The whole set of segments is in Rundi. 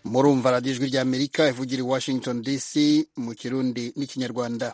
murumva radiyo ijwi ry'amerika ivugira i washington dc mu kirundi n'ikinyarwanda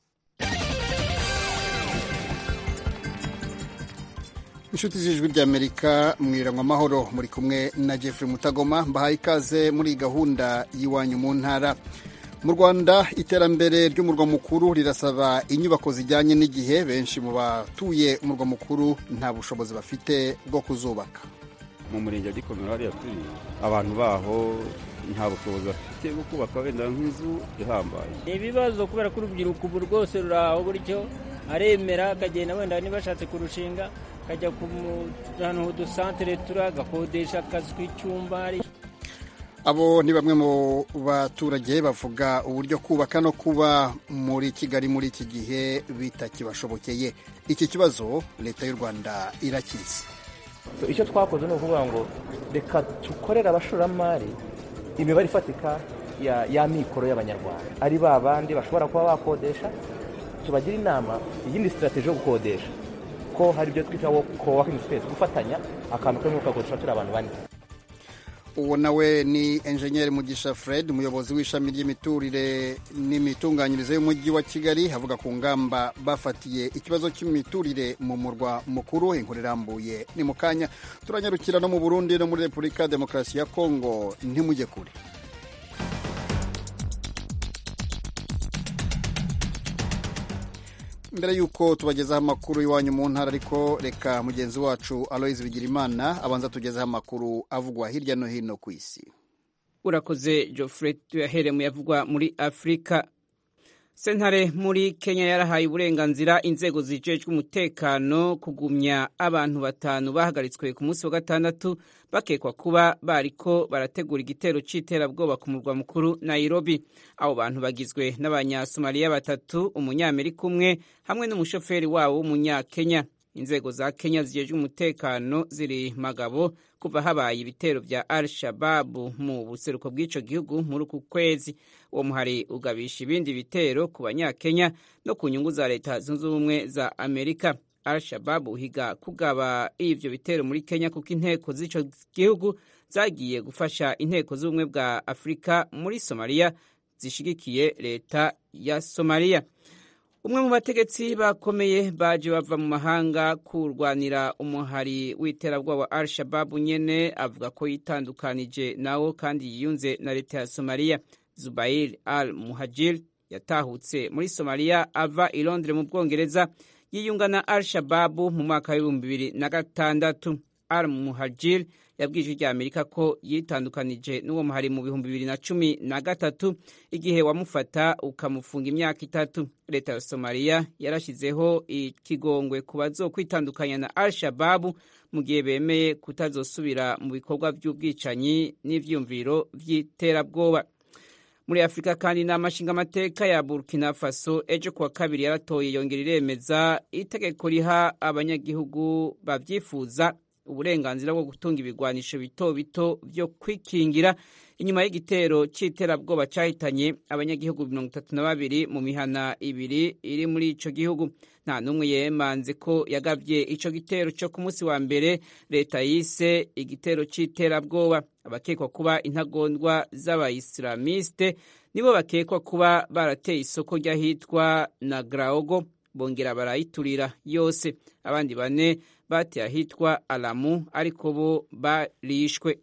inshuti z'ijwi ry'amerika mwirangwa amahoro muri kumwe na jeffrey mutagoma mbahaye ikaze muri gahunda y'iwanyu mu ntara mu rwanda iterambere ry'umurwa mukuru rirasaba inyubako zijyanye n'igihe benshi mu batuye umurwa mukuru nta bushobozi bafite bwo kuzubaka mu murenge wa gikomero hariya turi abantu baho nta bushobozi bafite bwo kubaka wenda nk'inzu ihambaye ni ibibazo kubera ko urubyiruko ubu rwose ruri aho gutyo aremera akagenda wenda niba ashatse kurushinga akajya ku ahantu udusantere turi agakodesha akazi k'icyumba abo ni bamwe mu baturage bavuga uburyo kubaka no kuba muri kigali muri iki gihe bitakibashobokeye iki kibazo leta y'u rwanda irakizi icyo twakoze ni ukuvuga ngo reka dukorere abashoramari imibare ifatika ya mikoro y'abanyarwanda ari ba bandi bashobora kuba bakodesha tubagira inama iyindi sitarategi yo gukodesha ko hari ibyo twita kowakingi sipesi gufatanya akantu kamwe ukakodesha turi abantu bane uwo nawe ni enjenyeri mugisha fred umuyobozi w'ishami ry'imiturire n'imitunganyirize y'umujyi wa kigali avuga ku ngamba bafatiye ikibazo cy'imiturire mu murwa mukuru inkuru irambuye ni mu kanya turanyarukira no mu burundi no muri repubulika ya demokarasi ya kongo ntimujye kure mbere y'uko tubagezaho amakuru iwanyu mu ntara ariko reka mugenzi wacu aloyizi bigirimana abanza tugezeho amakuru avugwa hirya no hino ku isi urakoze Geoffrey tuyahere mu yavugwa muri afurika sentare muri kenya yarahaye uburenganzira inzego zijejwe umutekano kugumya abantu batanu bahagaritswe ku munsi wa gatandatu bakekwa kuba bariko barategura igitero c'iterabwoba ku murwa mukuru nairobi abo bantu bagizwe n'abanyasomaliya batatu umunyamerika umwe hamwe n'umushoferi wabo w'umunyakenya inzego za kenya zijejwe umutekano ziri magabo kuva habaye ibitero vya al shababu mu buseruko bw'ico gihugu muri uku kwezi uwo muhari ugabisha ibindi bitero ku banyakenya no ku nyungu za leta zunze ubumwe za amerika al shababu higa kugaba ivyo bitero muri kenya kuko inteko z'ico gihugu zagiye gufasha inteko z'ubumwe bwa afurika muri somaliya zishigikiye leta ya somaliya umwe mu bategetsi bakomeye baje bava mu mahanga kurwanira umuhari w'iterabwoba wa al shababu nyene avuga ko yitandukanije nawo kandi yiyunze na leta ya somaliya zubair al muhajir yatahutse muri somaliya ava i londres mu bwongereza yiyunga na al shababu mu mwaka w'ibihumbi bibiri na gatandatu al muhajir yabwije rya amerika ko yitandukanije n'uwo muhari mu bihumbi bibiri na cumi na gatatu igihe wamufata ukamufunga imyaka itatu leta ya somaliya yarashyizeho ikigongwe ku bazokwitandukanya na al shababu mu gihe bemeye kutazosubira mu bikorwa by'ubwicanyi n'ivyumviro vy'iterabwoba muri afurika kandi inama nshingamateka ya burkina faso ejo kuwa kabiri yaratoye yongera iremeza itegeko riha abanyagihugu bavyifuza uburenganzira bwo gutunga ibigwanisho bito bito vyo kwikingira inyuma y'igitero c'iterabwoba cahitanye abanyagihugu mirongo itatu na babiri mu mihana ibiri iri muri ico gihugu nta n'umwe yemanze ko yagavye ico gitero co ku munsi wa mbere leta yise igitero c'iterabwoba abakekwa kuba intagondwa z'abayisilamiste nibo bakekwa kuba barateye isoko ry'ahitwa na graogo bongera barayiturira yose abandi bane bateye ahitwa alamu ariko bo barishwe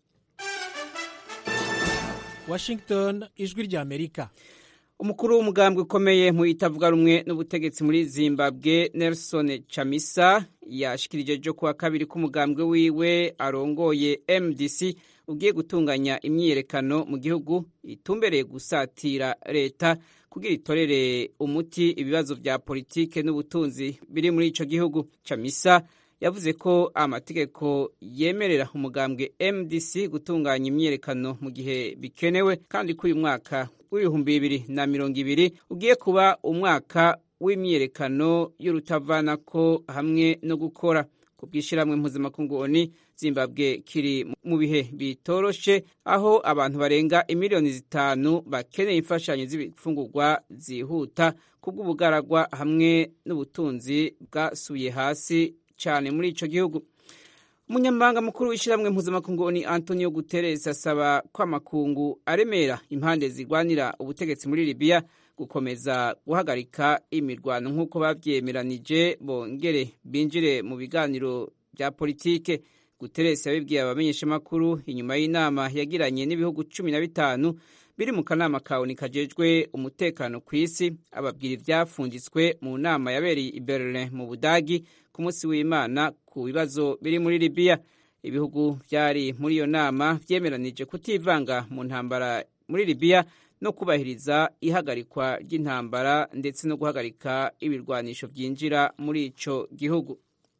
washington ijwi rya amerika umukuru w'umugambwe ukomeye mu itavuga rumwe n'ubutegetsi muri zimbabwe nelson chamisa yashikirije ejo kuwa kabiri k'umugambwe wiwe arongoye mdc ugiye gutunganya imyiyerekano mu gihugu itumbereye gusatira leta kugira itorere umuti ibibazo vya politike n'ubutunzi biri muri ico gihugu chamisa yavuze ko amategeko yemerera umugambwe mdc gutunganya imyiyerekano mu gihe bikenewe kandi ko uyu mwaka w'ibihumbi bibiri na mirongo ibiri ugiye kuba umwaka w'imyiyerekano y'urutavanako hamwe no gukora ku bw'ishyirahamwe mpuzamakungu oni zimbabwe kiri mu bihe bitoroshe aho abantu barenga imiliyoni zitanu bakeneye imfashanyo z'ibifungurwa zihuta kubw'ubugaragwa hamwe n'ubutunzi bwasubiye hasi cyane muri ico gihugu umunyamabanga mukuru w'ishyirahamwe mpuzamakungu ni antonio guterres asaba ko amakungu aremera impande zirwanira ubutegetsi muri libiya gukomeza guhagarika imirwano nk'uko babyemeranije bongere binjire mu biganiro bya politike guterres yabibwiye abamenyeshamakuru inyuma y'inama yagiranye n'ibihugu cumi na bitanu biri mu kanama kawe kajejwe umutekano ku isi ababwira ibyafunditswe mu nama yabereye i berlin mu budagi ku munsi w'imana ku bibazo biri muri libiya ibihugu byari muri iyo nama byemeranije kutivanga mu ntambara muri libiya no kubahiriza ihagarikwa ry'intambara ndetse no guhagarika ibirwanisho byinjira muri icyo gihugu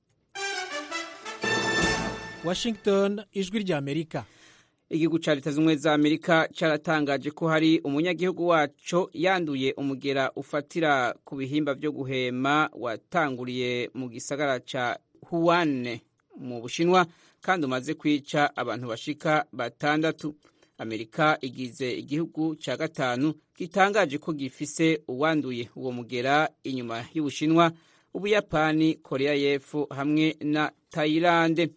washington ijwi ry'amerika igihugu cya leta z'ubumwe za amerika cyaratangaje ko hari umunyagihugu waco yanduye umugera ufatira ku bihimba byo guhema watanguriye mu gisagara cya huwane mu bushinwa kandi umaze kwica abantu bashika batandatu amerika igize igihugu cya gatanu gitangaje ko gifise uwanduye uwo mugera inyuma y'ubushinwa ubuyapani korea y'epfo hamwe na tayilande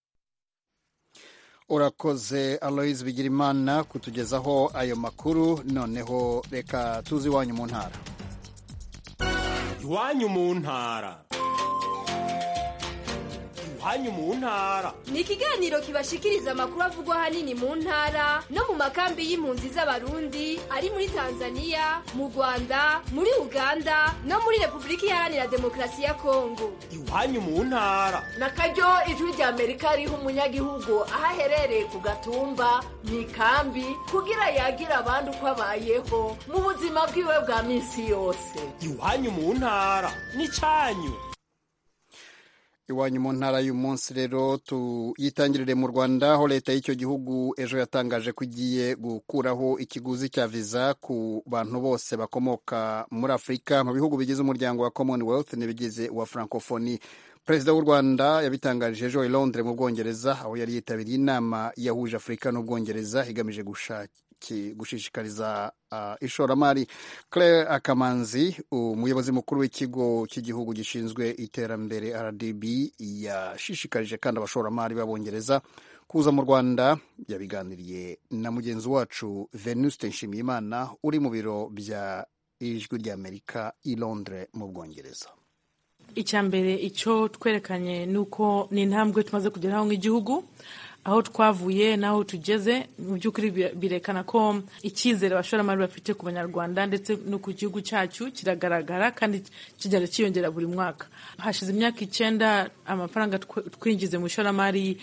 urakoze aloise bigirimana kutugezaho ayo makuru noneho reka tuzi iwanyu mu ntara iwanyu mu ntara iwanyu mu ntara ni ikiganiro kibashikiriza amakuru avugwa ahanini mu ntara no mu makambi y'impunzi z'abarundi ari muri tanzania mu rwanda muri uganda no muri repubulika iharanira demokarasi ya kongo iwanyu mu ntara na karyo ijwi rya amerika riha umunyagihugu aho aherereye ku gatumba mu ikambi kugira yagira abandi uko abayeho mu buzima bwiwe bwa minsi yose iwanyu mu ntara ni cyanyu iwanyu mu ntara y'umunsi rero tuyitangirire mu rwanda aho leta y'icyo gihugu ejo yatangaje ko igiye gukuraho ikiguzi cya viza ku bantu bose bakomoka muri afurika mu bihugu bigize umuryango wa commonwealth n'ibigize uwa francophonie perezida w'u rwanda yabitangarije ejo i londres mu bwongereza aho yari yitabiriye inama yahuje afurika n'ubwongereza igamije gushaka gushishikariza uh, ishoramari claire akamanzi umuyobozi mukuru w'ikigo cy'igihugu gishinzwe iterambere rdb yashishikarije kandi abashoramari b'abongereza kuza mu rwanda yabiganiriye na mugenzi wacu venuste nshimiyimana uri mu biro bya ijwi ry'amerika i londres mu bwongereza icya mbere icyo twerekanye ni uko ni intambwe tumaze kugeraho nk'igihugu aho twavuye n'aho tugeze mu by'ukuri birekana ko icyizere abashoramari bafite ku banyarwanda ndetse no ku gihugu cyacu kiragaragara kandi kigenda cyiyongera buri mwaka hashize imyaka icyenda amafaranga twinjize mu ishoramari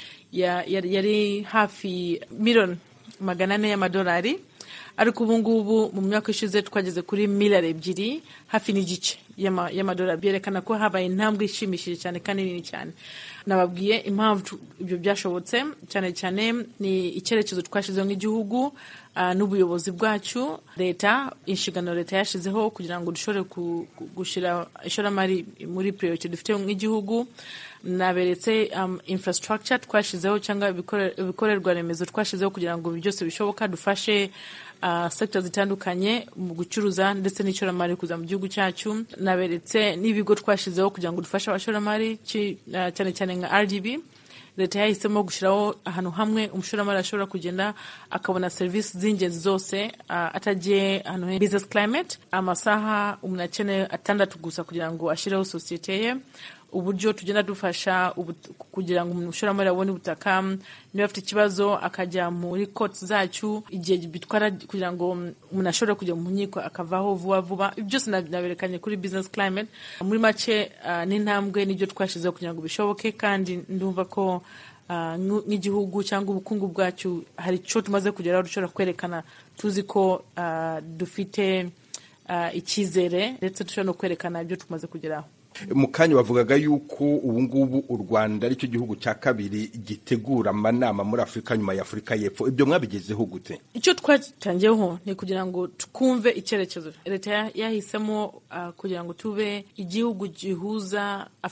yari hafi miliyoni magana ane y'amadolari ariko ubu ngubu mu myaka ishize twageze kuri miliyari ebyiri hafi n'igice y'amadolari byerekana ko habaye intambwe ishimishije cyane kandi nini cyane nababwiye impamvu ibyo byashobotse cyane cyane ni icyerekezo twashyizeho nk'igihugu n'ubuyobozi bwacu leta inshingano leta yashyizeho kugira ngo dushobore gushyira ishoramari muri priority dufite nk'igihugu naberetse infrastructure twashyizeho cyangwa ibikorerwa remezo twashyizeho kugira ngo byose bishoboka dufashe sekita zitandukanye mu gucuruza ndetse n'ishoramari kuza mu gihugu cyacu naberetse n'ibigo twashyizeho kugira ngo dufashe abashoramari cyane cyane nka RGB leta yahisemo gushyiraho ahantu hamwe umushoramari ashobora kugenda akabona serivisi z'ingenzi zose atagiye ahantu he business climate amasaha umuntu akeneye atandatu gusa kugira ngo ashyireho sosiyete ye uburyo tugenda dufasha kugira ngo umushoramari abone ubutaka niba afite ikibazo akajya muri koti zacu igihe bitwara kugira ngo umuntu ashobore kujya mu nkiko akavaho vuba vuba byose naberekanye kuri business climate muri make n'intambwe n'ibyo twashyizeho kugira ngo bishoboke kandi ndumva ko nk'igihugu cyangwa ubukungu bwacu hari icyo tumaze kugeraho dushobora kwerekana tuzi ko dufite icyizere ndetse dushobora no kwerekana ibyo tumaze kugeraho mu kanya bavugaga yuko ubu ngubu u rwanda aricyo gihugu cya kabiri gitegura amanama muri afurika nyuma ya afurika y'epfo ibyo mwabigezeho gute icyo twatangiyeho ni kugira ngo twumve icyerekezo leta yahisemo kugira ngo tube igihugu gihuza afurika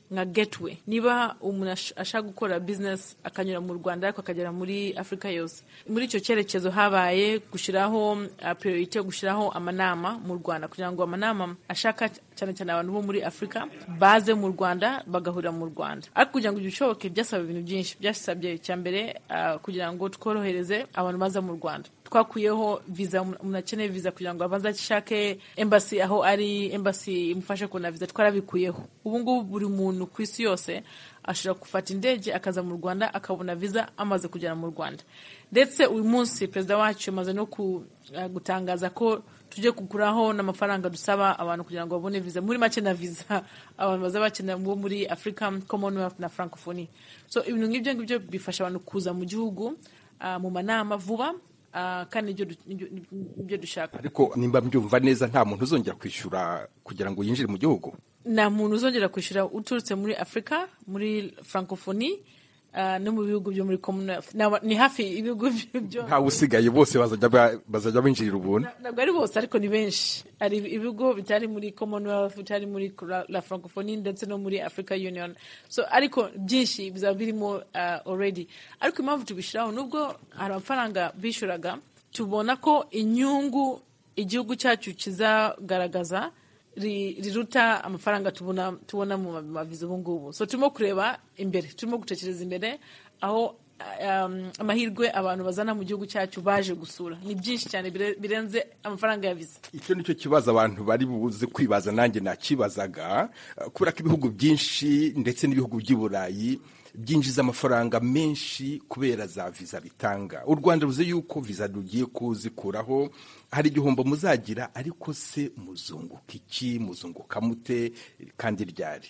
nka gateway niba umuntu ash- ashaka gukora business akanyura mu rwanda ariko akagera muri afurika yose muri icyo cyerekezo habaye gushyiraho uh, priority yo gushyiraho amanama mu rwanda kugira ngo amanama ashaka cyane cyane abantu bo muri afurika baze mu rwanda bagahurira mu rwanda ariko kugira ngo ibyo bishoboke byasaba ibintu byinshi byasabye icya mbere uh, kugira ngo tworohereze abantu baza mu rwanda twakuyeho viza umuntu akeneye viza kugira ngo abanze ashake embassy aho ari embassy imufashe kubona viza twarabikuyeho ubu ngubu buri muntu ku isi yose ashobora gufata indege akaza mu rwanda akabona viza amaze kugera mu rwanda ndetse uyu munsi perezida wacu yamaze no ku- uh, gutangaza ko tujye kuguraho n'amafaranga dusaba abantu kugira ngo babone viza muri make na viza abantu baza bakenera bo muri africa commonwealth na francophonie so ibintu nk'ibyo ngibyo bifasha abantu kuza mu gihugu uh, mu manama vuba uh, kandi nibyo du- nibyo- nibyo dushaka ariko nimba mbyumva neza nta muntu uzongera kwishyura kugira ngo yinjire mu gihugu nta muntu uzongera kwishyura uturutse muri afurika muri francophonie uh, no mu bihugu byo muri commonwealth Naba- ni hafi ibihugu byo ntawe usigaye bose bazajya ba- bazajya binjirira ubuntu ntabwo ari bose ariko ni benshi hari ibigo bitari muri commonwealth bitari muri la, la francophonie ndetse no muri africa union so ariko byinshi bizaba birimo uh, already ariko impamvu tubishyiraho nubwo hari amafaranga bishyuraga tubona ko inyungu igihugu cyacu kizagaragaza ri- riruta amafaranga tubona tubona mu maviza ubu ngubu so turimo kureba imbere turimo gutekereza imbere aho um, amahirwe abantu bazana mu gihugu cyacu baje gusura ni byinshi cyane bire- birenze amafaranga ya viza icyo nicyo kibazo abantu bari buze kwibaza nanjye nakibazaga eh, kubera ko ibihugu byinshi ndetse n'ibihugu by'i burayi byinjiza amafaranga menshi kubera za viza bitanga u rwanda ruzi yuko viza rugiye kuzikuraho hari igihombo muzagira ariko se muzunguka iki muzunguka mute kandi ryari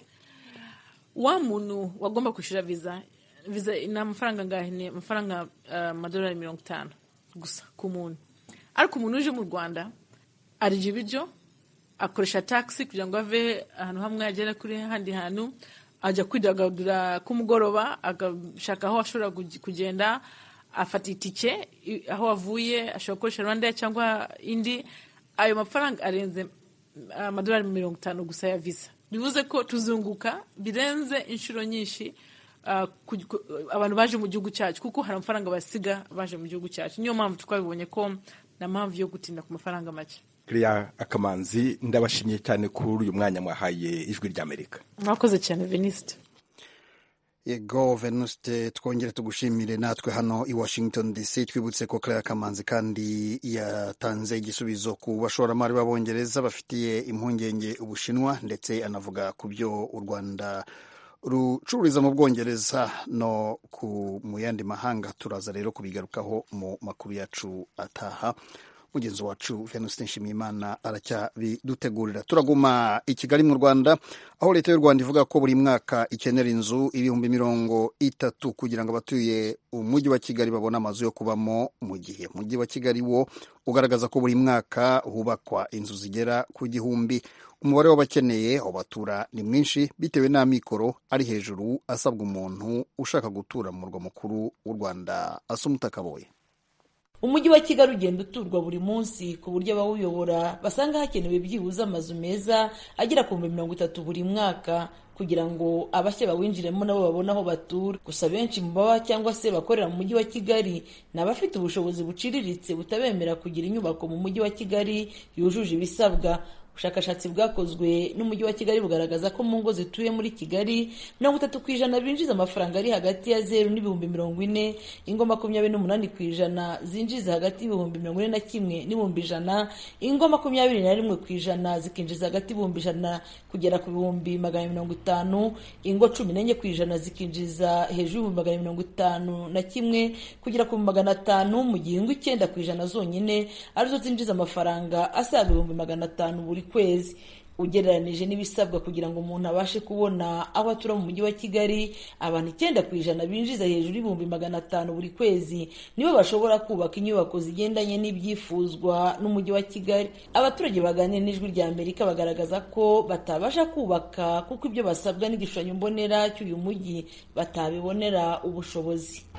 wa muntu wagomba kwishyura viza viza ni amafaranga angahe ni amafaranga uh, amadolari mirongo itanu gusa ku muntu ariko umuntu uje mu rwanda arya ibiryo akoresha taxi kugira ngo ave ahantu hamwe agere kuri handi hantu ajya kwidagadura kumugoroba agashaka aho ashobora kugi- kugenda afata itike i- aho avuye ashobora gukoresha rwanda cyangwa indi ayo mafaranga arenze amadolari mirongo itanu gusa ya visa bivuze ko tuzunguka birenze inshuro nyinshi uh, ku- ku- abantu baje mu gihugu cyacu kuko hari amafaranga basiga baje mu gihugu cyacu niyo mpamvu twabibonye ko nta mpamvu yo gutinda ku mafaranga make Claire akamanzi ndabashimiye cyane kuri uyu mwanya mwahaye ijwi ry'amerika mwakoze cyane venisite yego venuste twongere tugushimire natwe hano i washington dc twibutse ko claire kamanzi kandi yatanze igisubizo ku bashoramari b'abongereza bafitiye impungenge ubushinwa ndetse anavuga ku byo u rwanda rucururiza mu bwongereza no ku mu yandi mahanga turaza rero kubigarukaho mu makuru yacu ataha mugenzi wacu venuste nshimiyimana aracyabidutegurira turaguma i kigali mu rwanda aho leta y'u rwanda ivuga ko buri mwaka ikenera inzu ibihumbi mirongo itatu kugira ngo abatuye umujyi wa kigali babone amazu yo kubamo mu gihe umujyi wa kigali wo ugaragaza ko buri mwaka hubakwa inzu zigera ku gihumbi umubare w'abakeneye aho batura ni mwinshi bitewe n'amikoro ari hejuru asabwa umuntu ushaka gutura mu murwa mukuru w'u rwanda asumuta akaboye umujyi wa kigali ugenda uturwa buri munsi ku buryo abawuyobora basanga hakenewe byibuze amazu meza agera ku bihumbi mirongo itatu buri mwaka kugira ngo abashya bawinjiremo nabo babone aho batura gusa benshi mu baba cyangwa se bakorera mu mujyi wa kigali ni abafite ubushobozi buciriritse butabemera kugira inyubako mu mujyi wa kigali yujuje ibisabwa ubushakashatsi bwakozwe n'umujyi wa kigali bugaragaza ko mu ngo zituye muri kigali mirongo itatu ku ijana binjiza amafaranga ari hagati ya zeru n'ibihumbi mirongo ine ingo makumyabiri n'umunani ku ijana zinjiza hagati y'ibihumbi mirongo ine na kimwe n'ibihumbi ijana ingo makumyabiri na rimwe ku ijana zikinjiza hagati y'ibihumbi ijana kugera ku bihumbi magana mirongo itanu ingo cumi n'enye ku ijana zikinjiza hejuru y'ibihumbi magana mirongo itanu na kimwe kugera ku bihumbi magana atanu mu gihe ingo icyenda ku ijana zonyine arizo zinjiza amafaranga asaga ibihumbi magana atanu buri kwezi ugereranije n'ibisabwa kugira ngo umuntu abashe kubona aho atura mu mujyi wa kigali abantu icyenda ku ijana binjiza hejuru y'ibihumbi magana atanu buri kwezi nibo bashobora kubaka inyubako zigendanye n'ibyifuzwa n'umujyi wa kigali abaturage baganira n'ijwi rya amerika bagaragaza ko batabasha kubaka kuko ibyo basabwa n'igishushanyo mbonera cy'uyu mujyi batabibonera ubushobozi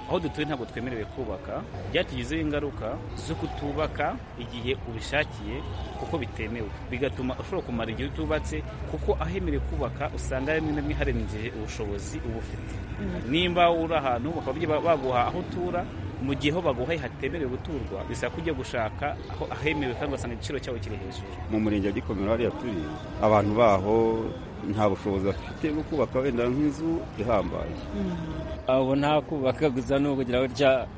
aho dutuye ntabwo twemerewe kubaka byatugizeho ingaruka zo kutubaka igihe ubishakiye kuko bitemewe bigatuma ushobora kumara igihe utubatse kuko ahemerewe kubaka usanga rimwe na rimwe harengeje ubushobozi uba ufite nimba uri ahantu bakaba baguha aho utura mu gihe aho baguhaye hatemerewe guturwa bisaba kujya gushaka aho ahemewe kandi ugasanga igiciro cyaho kiri hejuru mu murenge wa gikomero hariya turi abantu baho nta bushobozi bafite bwo kubaka wenda nk'inzu ihambaye abo nta kubaka gusa ni ukugira gutya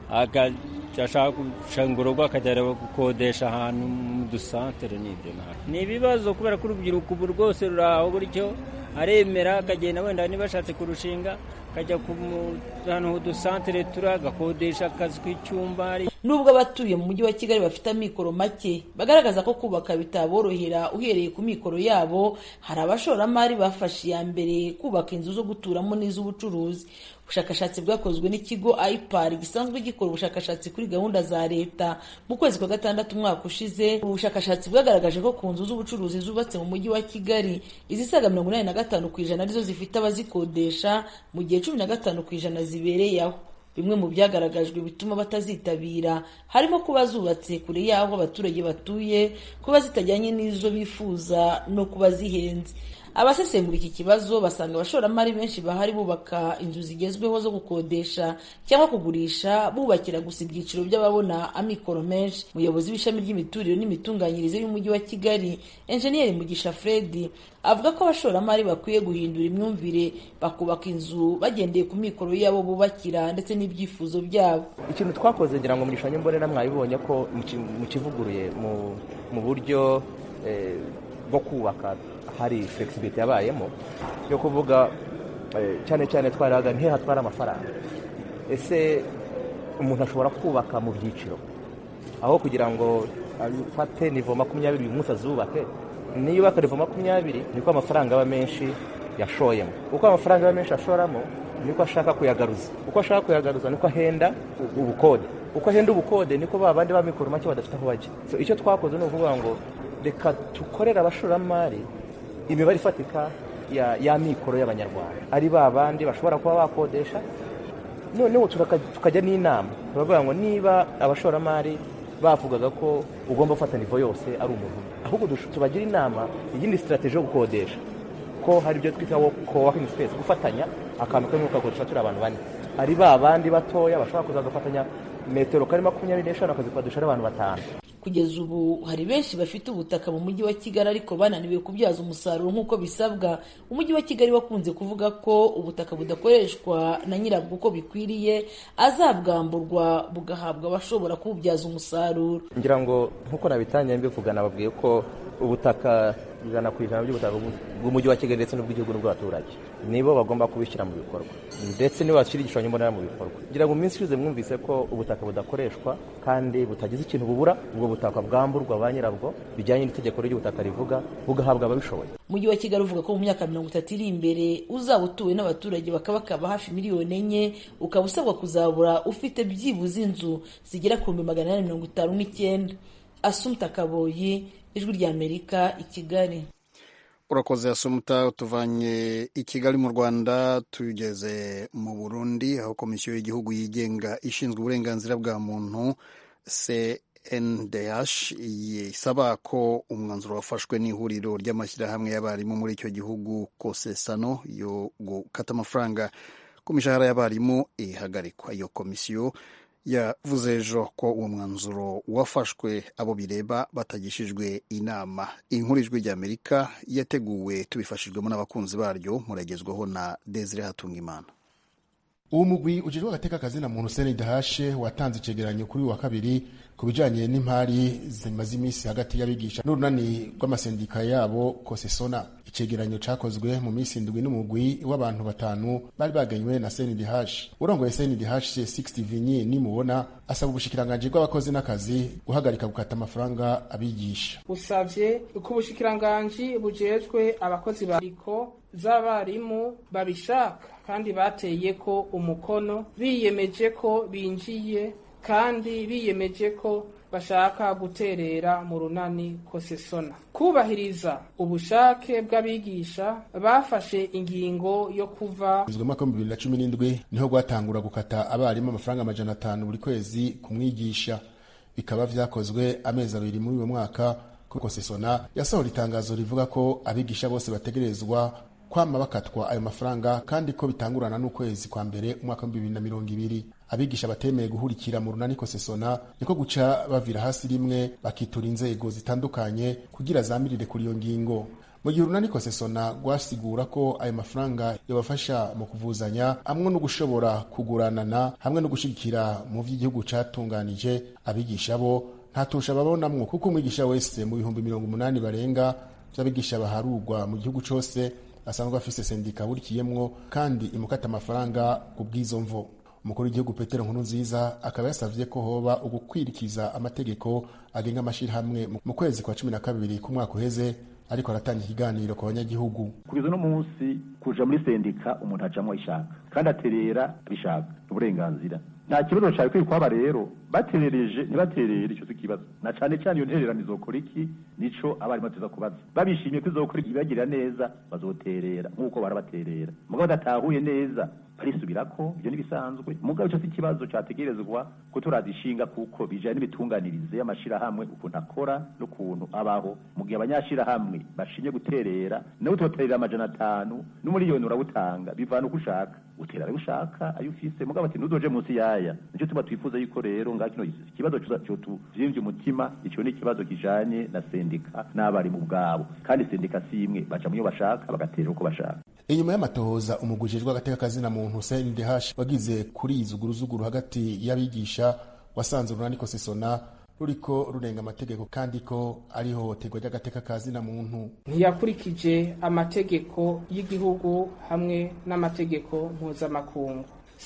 ashaka gushanga urugo akajya gukodesha ahantu mu dusantere n'ibyo ni ibibazo kubera ko urubyiruko ubu rwose ruri aho gutyo aremera akagenda wenda niba ashatse kurushinga akajya ahantu udusantere turi agakodesha akazi k'icyumba nubwo abatuye mu mujyi wa kigali bafite amikoro make bagaragaza ko kubaka bitaborohera uhereye ku mikoro yabo hari abashoramari bafashe iya mbere kubaka inzu zo guturamo n'iz'ubucuruzi ubushakashatsi bwakozwe n'ikigo ipar gisanzwe gikora ubushakashatsi kuri gahunda za leta mu kwezi kwa gatandatu umwaka ushize ubushakashatsi bwagaragaje ko ku nzu z'ubucuruzi zubatse mu mujyi wa kigali izisaga mirongo inani na gatanu ku ijana arizo zifite abazikodesha mu gihe cumi na gatanu ku ijana zibereye aho bimwe mu byagaragajwe bituma batazitabira harimo kuba zubatse kure y'aho abaturage batuye kuba zitajyanye n'izo bifuza no kuba zihenze abasesengura iki kibazo basanga abashoramari benshi bahari bubaka inzu zigezweho zo gukodesha cyangwa kugurisha bubakira gusa ibyiciro by'ababona amikoro menshi umuyobozi w'ishami ry'imiturire n'imitunganyirize y'umujyi wa kigali enjeniyeri mugisha fredi avuga ko abashoramari bakwiye guhindura imyumvire bakubaka inzu bagendeye ku mikoro yabo bubakira ndetse n'ibyifuzo byabo ikintu twakoze ngira ngo mu gishushanyo mbonera mwabibonye ko mu kivuguruye mu buryo bwo kubaka hari flexibility yabayemo yo kuvuga cyane cyane twaraga ntihe hatwara amafaranga ese umuntu ashobora kubaka mu byiciro aho kugira ngo afate nivo makumyabiri uyu munsi azubake niyo yubaka nivo makumyabiri niko amafaranga aba menshi yashoyemo uko amafaranga aba menshi ashoramo niko ashaka kuyagaruza uko ashaka kuyagaruza niko ahenda ubukode uko ahenda ubukode niko ba bandi b'amikoro make badafite aho bajya icyo twakoze ni ukuvuga ngo reka dukorere abashoramari imibare ifatika ya mikoro y'abanyarwanda ari ba bandi bashobora kuba bakodesha noneho tukajya n'inama turavuga ngo niba abashoramari bavugaga ko ugomba gufata nivo yose ari umuntu ahubwo tubagira inama iyindi sitarateji yo gukodesha ko hari ibyo twita coworking space gufatanya akantu kamwe ukakodesha turi abantu bane ari ba bandi batoya bashobora kuza bagafatanya metero kari makumyabiri n'eshanu akazikodesha ari abantu batanu kugeza ubu hari benshi bafite ubutaka mu mujyi wa kigali ariko bananiwe kubyaza umusaruro nk'uko bisabwa umujyi wa kigali wakunze kuvuga ko ubutaka budakoreshwa na nyirabwo uko bikwiriye azabwamburwa bugahabwa abashobora kububyaza umusaruro ngira ngo nk'uko nabitangiye mbivuga nababwiye ko ubutaka ijana ku ijana by'ubutaka bw'umujyi wa kigali ndetse n'ubw'igihugu n'ubw'abaturage nibo bagomba kubishyira mu bikorwa ndetse nibo bashyira igishushanyo mbonera mu bikorwa ngira ngo mu minsi ishize mwumvise ko ubutaka budakoreshwa kandi butagize ikintu bubura ubwo butaka bwamburwa ba nyirabwo bijyanye n'itegeko ry'ubutaka rivuga bugahabwa ababishoboye umujyi wa kigali uvuga ko mu myaka mirongo itatu iri imbere uzaba utuwe n'abaturage bakabakaba hafi miliyoni enye ukaba usabwa kuzabura ufite byibuze inzu zigera ku bihumbi magana inani mirongo itanu n'icyenda asumta kaboyi ijwi ry'amerika i kigali urakoze asumuta tuvanye i kigali mu rwanda tugeze mu burundi aho komisiyo y'igihugu yigenga ishinzwe uburenganzira bwa muntu cndh isaba ko umwanzuro wafashwe n'ihuriro ry'amashyirahamwe y'abarimu muri icyo gihugu kosesano yo gukata amafaranga ku mishahara y'abarimu ihagarikwa iyo komisiyo yavuze ejo ko uwo mwanzuro wafashwe abo bireba batagishijwe inama inkuru ijwi ry'amerika yateguwe tubifashijwemo n'abakunzi baryo muragezwaho na desire hatungimana uwo mugwi ujejwe agateka kazina muntu seni dahashe watanze icegeranyo kuri wa kabiri ku bijanye n'impari zimaze iminsi hagati y'abigisha n'urunani rw'amasendika yabo kosesona icegeranyo cakozwe mu minsi indwi n'umugwi w'abantu batanu bari baganywe na seni dahashe urongoye seni dahashe 60 vinyi nimubona asaba ubushikiranganji bw'abakozi n'akazi guhagarika gukata amafaranga abigisha usavye ko ubushikiranganji bujejwe abakozi bariko z'abarimu babishaka kandi bateye ko umukono biyemeje ko binjiye kandi biyemeje ko bashaka guterera mu runani kosesona kubahiriza ubushake bw'abigisha bafashe ingingo yo kuva mu mwaka w'ibihumbi bibiri na cumi n'indwi niho rwatangura gukata abarimu amafaranga amajana atanu buri kwezi ku mwigisha bikaba vyakozwe amezi abiri muri uwo mwaka kuko sesona yasohora itangazo rivuga ko abigisha bose bategerezwa kwama bakatwa ayo mafaranga kandi ko bitangurana n'ukwezi kwa mbere umwaka w'ibihumbi bibiri na mirongo ibiri abigisha batemeye guhurikira mu runani kosesona niko guca bavira hasi rimwe bakitura inzego zitandukanye kugira zamirire kuri iyo ngingo mu gihe urunani kosesona rwasigura ko ayo mafaranga yabafasha mu kuvuzanya hamwe no gushobora kuguranana hamwe no gushigikira mu vy'igihugu catunganije abigisha bo ntatusha babonamwo kuko umwigisha wese mu bihumbi mirongo umunani barenga vy'abigisha baharurwa mu gihugu cose asanzwe afise sendika burikiyemwo kandi imukata amafaranga ku bw'izo mvo umukuru w'igihugu petero nkuru nziza akaba yasavye ko hoba ugukwirikiza amategeko agenga amashirahamwe mu kwezi kwa cumi na kabiri k'umwaka uheze ariko aratanga ikiganiro ku banyagihugu kugeza uno munsi kuja muri sendika umuntu ajamwo ishaka kandi aterera bishaka uburenganzira nta kibazo cari kwiye kwaba rero baterereje ntibaterere ico ikibazo na cane cane iyo ntererano izokora iki nico abarimu bateza kubaza babishimye ko izokora ibagirira neza bazoterera nk'uko barabaterera mugabo badatahuye neza barisubirako ivyo n'ibisanzwe mugabo ico si ikibazo categerezwa ko turazishinga kuko bijanye n'ibitunganirize y'amashirahamwe ukuntu akora n'ukuntu abaho mu gihe abanyashirahamwe bashimye guterera nawe utoterera amajana atanu n'umuriyoni urawutanga bivana uko ushaka utera ayo ushaka ayo ufise mugabo ati ntuzoje munsi yaya nico tuba twifuza yuko rero ngaho kino ikibazo cotuvyimbye umutima ico ni ikibazo kijanye na sendika n'abarimu bwabo kandi sendika si imwe baca muyo bashaka bagaterera uko bashaka inyuma y'amatohoza umugujejwe agateka kazina muntu CNDH wagize kuri izuguruzuguru hagati y'abigisha wasanze urunani kosesona ruriko rurenga amategeko kandi ko ari ihohoterwa ry'agateka kazina muntu ntiyakurikije amategeko y'igihugu hamwe n'amategeko mpuzamakungu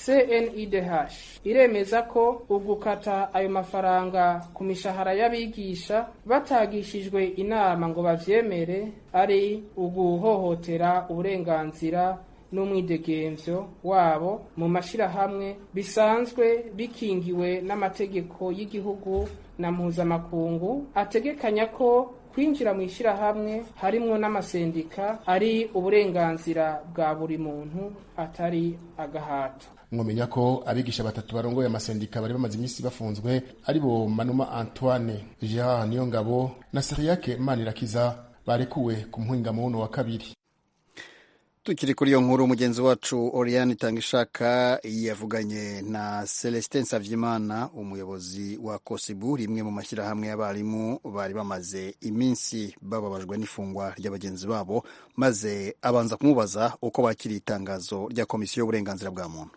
CNIDH iremeza ko ugukata ayo mafaranga ku mishahara y'abigisha batagishijwe inama ngo bavyemere ari uguhohotera uburenganzira n'umwidegemvyo wabo mu mashirahamwe bisanzwe bikingiwe n'amategeko y'igihugu na mpuzamakungu ategekanya ko kwinjira mu ishyirahamwe harimwo n'amasendika ari uburenganzira bwa buri muntu atari agahato mwomenya ko abigisha batatu barongoye amasendika bari bamaze iminsi bafunzwe ari bo manuma antoine gerard niyongabo na seriyake manirakiza barekuwe ku muhingamuno wa kabiri tukiri kuri iyo nkuru mugenzi wacu oriane itangishaka yavuganye na celestin savyimana umuyobozi wa kosibu rimwe mu mashyirahamwe y'abarimu bari bamaze iminsi bababajwe n'ifungwa rya bagenzi babo maze abanza kumubaza uko bakiriye itangazo rya komisiyo y'uburenganzira bwa muntu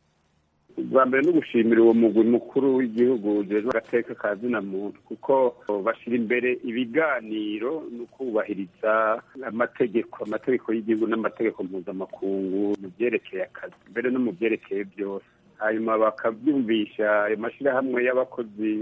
bwa mbere no gushimira uwo mugwi mukuru w'igihugu ujejwe agateka ka zina muntu kuko bashyira imbere ibiganiro no kubahiriza amategeko amategeko y'igihugu n'amategeko mpuzamakungu mu byerekeye akazi mbere no mu byerekeye byose hanyuma bakabyumvisha ayo mashyirahamwe y'abakozi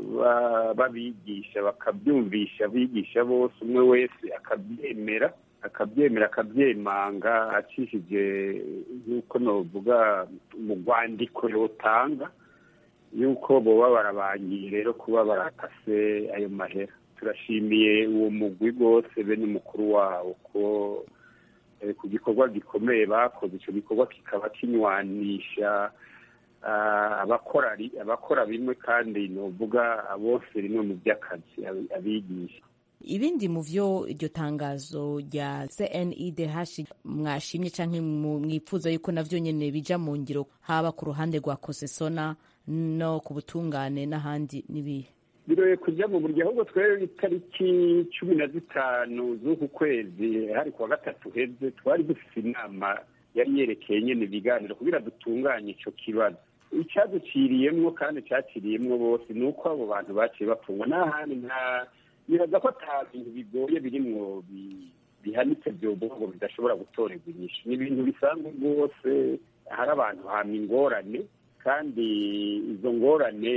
babigisha bakabyumvisha abigisha bose umwe wese akabyemera akabyemera akabyemanga acishije nk'uko navuga mu rwandiko yotanga y'uko boba barabangiye rero kuba barakase ayo mahera turashimiye uwo mugwi rwose bene umukuru wawo ko ku gikorwa gikomeye bakoze icyo gikorwa kikaba kinywanisha abakora abakora bimwe kandi nuvuga bose rimwe mu by'akazi abigisha ibindi mu byo iryo tangazo rya CNIDH mwashimye cyangwa mwipfuza yuko navyo nyene bija mu ngiro haba ku ruhande rwa kosesona no ku butungane n'ahandi n'ibihe biroye kujya mu buryo ahubwo twere itariki cumi na zitanu z'uku kwezi hari kuwa gatatu heze twari dufite inama yari yerekeye nyene ibiganiro kugira dutunganye ico kibazo icyaduciriyemwo kandi cyaciriyemwo bose ni uko abo bantu baciye bapfungwa n'ahandi nta nibaza ko ata bintu bigoye birimwo bihanitse vyovuga ngo bidashobora gutorerwa inyishu ni ibintu bisanzwe rwose hari abantu hama ingorane kandi izo ngorane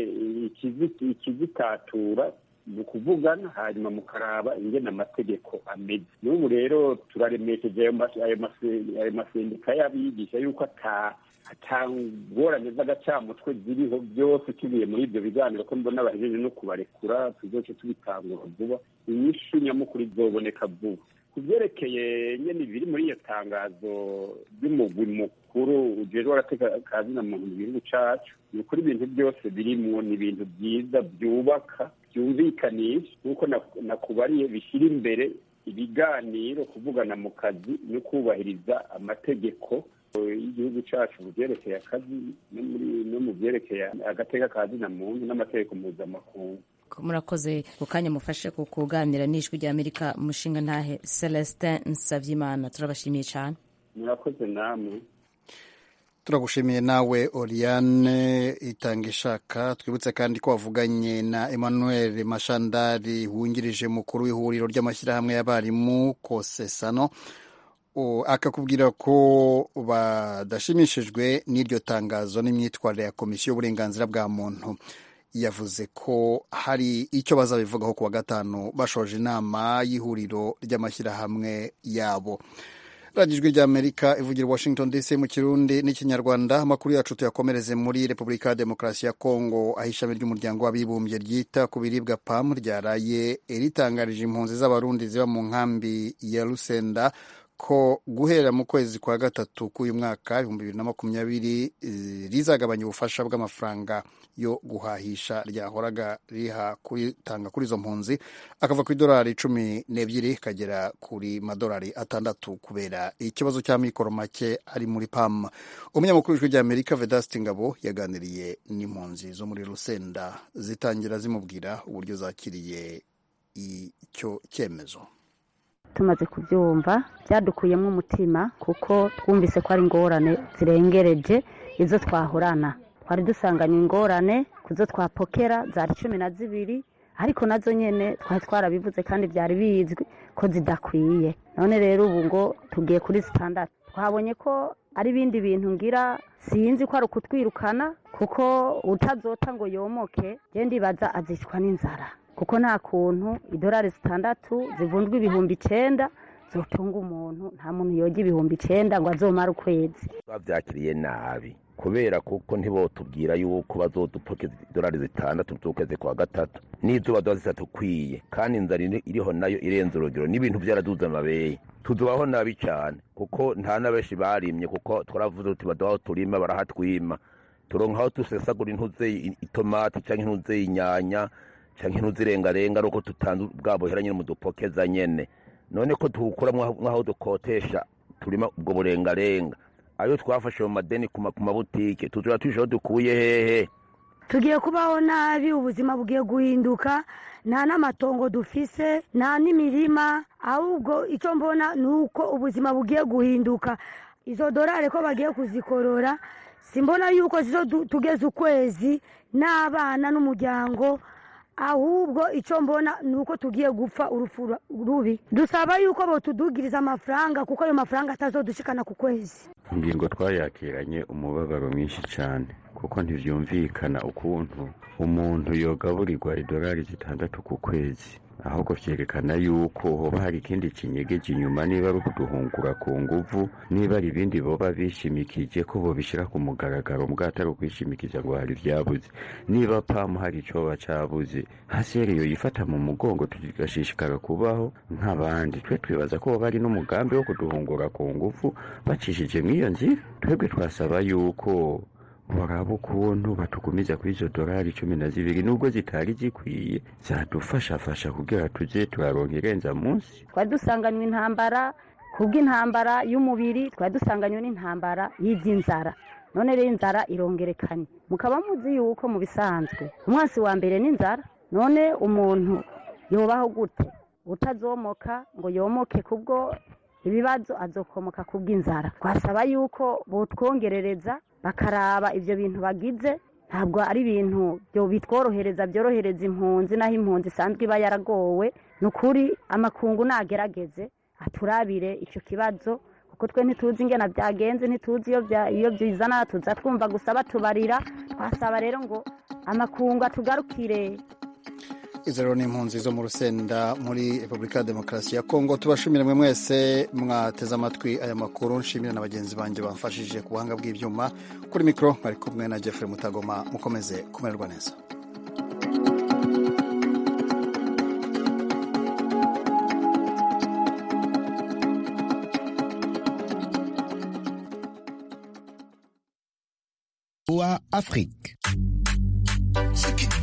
ikizitatura ni ukuvugana hanyuma mukaraba ingene amategeko ameze n'ubu rero turaremesheje ayo masendika y'abigisha yuko ata atangorane z'agacamutwe ziriho byose tugiye muri ibyo biganiro ko mbona bahejeje no kubarekura tuzoce tubitangura vuba inyishu nyamukuru izoboneka vuba ku byerekeye nyine ibiri muri iyo tangazo ry'umugwi mukuru ujejwe agateka kazina muntu mu gihugu cacu ni ukuri ibintu byose birimwo ni ibintu byiza byubaka byumvikanisha nk'uko nakubariye bishyira imbere ibiganiro kuvugana mu kazi no kubahiriza amategeko y'igihugu cyacu mu byerekeye akazi no mu byerekeye agateka kazina muntu n'amategeko mpuzamakungu murakoze ku kanya mufashe ku kuganira n'ijwi rya amerika umushinga ntahe celestin nsavyimana turabashimiye cyane murakoze namwe turagushimiye nawe oriane itanga ishaka twibutse kandi ko wavuganye na emmanuel mashandari wungirije mukuru w'ihuriro ry'amashyirahamwe y'abarimu kosesano akakubwira ko badashimishijwe n'iryo tangazo n'imyitwarire ya komisiyo y'uburenganzira bwa muntu yavuze ko hari icyo bazabivugaho ku wa gatanu bashoje inama y'ihuriro ry'amashyirahamwe yabo radiyo ijwi ry'amerika ivugira washington dc mu kirundi n'ikinyarwanda amakuru yacu tuyakomereze muri repubulika ya demokarasi ya kongo aho ishami ry'umuryango w'abibumbye ryita ku biribwa pam ryaraye ritangarije impunzi z'abarundi ziba mu nkambi ya rusenda ko guhera mu kwezi kwa gatatu k'uyu mwaka ibihumbi bibiri na makumyabiri rizagabanya ubufasha bw'amafaranga yo guhahisha ryahoraga riha kuritanga kuri izo mpunzi akava ku idolari cumi n'ebyiri kagera kuri madolari atandatu kubera ikibazo cy'amikoro make ari muri pam umunyamakuru w'ijwi ry'amerika vedasiti ngabo yaganiriye n'impunzi zo muri rusenda zitangira zimubwira uburyo zakiriye icyo cyemezo tumaze kubyumva byadukuyemo umutima kuko twumvise ko ari ingorane zirengereje izo twahorana twari dusanganye ingorane ku zo twapokera zari cumi na zibiri ariko nazo nyine twari twarabivuze kandi byari bizwi ko zidakwiye none rero ubu ngo tugiye kuri sitandatu twabonye ko ari ibindi bintu ngira sinzi ko ari ukutwirukana kuko utazota ngo yomoke genda ibaza azicwa n'inzara kuko nta kuntu idolari zitandatu zivunjwa ibihumbi icenda zotunga umuntu nta muntu yoga ibihumbi icenda ngo azomare ukwezi babyakiriye nabi kubera kuko ntibotubwira yuko bazodupokeza idolari zitandatu z'ukwezi kwa gatatu n'izuba ziba zitatukwiye kandi inzara iriho nayo irenze urugero n'ibintu byaraduze amabeye tuzubaho nabi cyane kuko nta na benshi barimye kuko twaravuze tuti baduhaho turima barahatwima turonka aho dusesagura intuze itomati cyangwa intuze inyanya cyangwa intuze irengarenga ari uko tutanze bwa buhera nyine mu dupokeza nyene none ko tuwukura mwaho dukotesha turima ubwo burengarenga ayo twafashe mu madeni ku mabutike tuzura tujeho dukuye hehe tugiye kubaho nabi ubuzima bugiye guhinduka nta n'amatongo dufise nta n'imirima ahubwo icyo mbona ni uko ubuzima bugiye guhinduka izo dorari ko bagiye kuzikorora simbona yuko zizo tugeze ukwezi n'abana n'umuryango ahubwo icyo mbona ni uko tugiye gupfa urupfu rubi dusaba yuko botudugiriza amafaranga kuko ayo mafaranga atazodushikana ku kwezi ingingo twayakiranye umubabaro mwinshi cyane kuko ntibyumvikana ukuntu umuntu yogaburirwa idolari zitandatu ku kwezi ahubwo vyerekana yuko hoba hari ikindi kinyegeje inyuma niba ari ukuduhungura ku nguvu niba ari ibindi boba bishimikije ko bobishira ku mugaragaro mbwa atari ukwishimikiza ngo hari vyabuze niba pamu hari icoba cabuze haseri yoyifata mu mugongo tugashishikara kubaho nk'abandi twe twibaza ko hoba hari n'umugambi wo kuduhungura ku nguvu bacishije mw'iyo nzira twebwe twasaba yuko baraba ukuntu batugumiza kuri izo dorari cumi na zibiri nubwo zitari zikwiye zadufashafasha kugira tuje turaronka irenza munsi twari dusanganywe intambara kubw'intambara y'umubiri twari dusanganywe n'intambara y'iby'inzara none rero inzara irongerekanye mukaba muzi yuko mu bisanzwe umwasi wa mbere n'inzara none umuntu yobaho gute utazomoka ngo yomoke kubwo ibibazo azokomoka kubw'inzara twasaba yuko botwongerereza bakaraba ibyo bintu bagize ntabwo ari ibintu bitworohereza byorohereza impunzi naho impunzi isanzwe iba yaragowe ni ukuri amakungu nagerageze aturabire icyo kibazo kuko twe ntituzi ingena byagenze ntituzi iyo byizana tuza twumva gusa batubarira twasaba rero ngo amakungu atugarukire izo rero ni impunzi zo mu rusenda muri repubulika ya demokarasi ya kongo tubashimire mwe mwese mwateze amatwi aya makuru nshimire na bagenzi banjye bamfashije ku buhanga bw'ibyuma kuri mikoro bari kumwe na jeffrey mutagoma mukomeze kumererwa neza wa Afrique.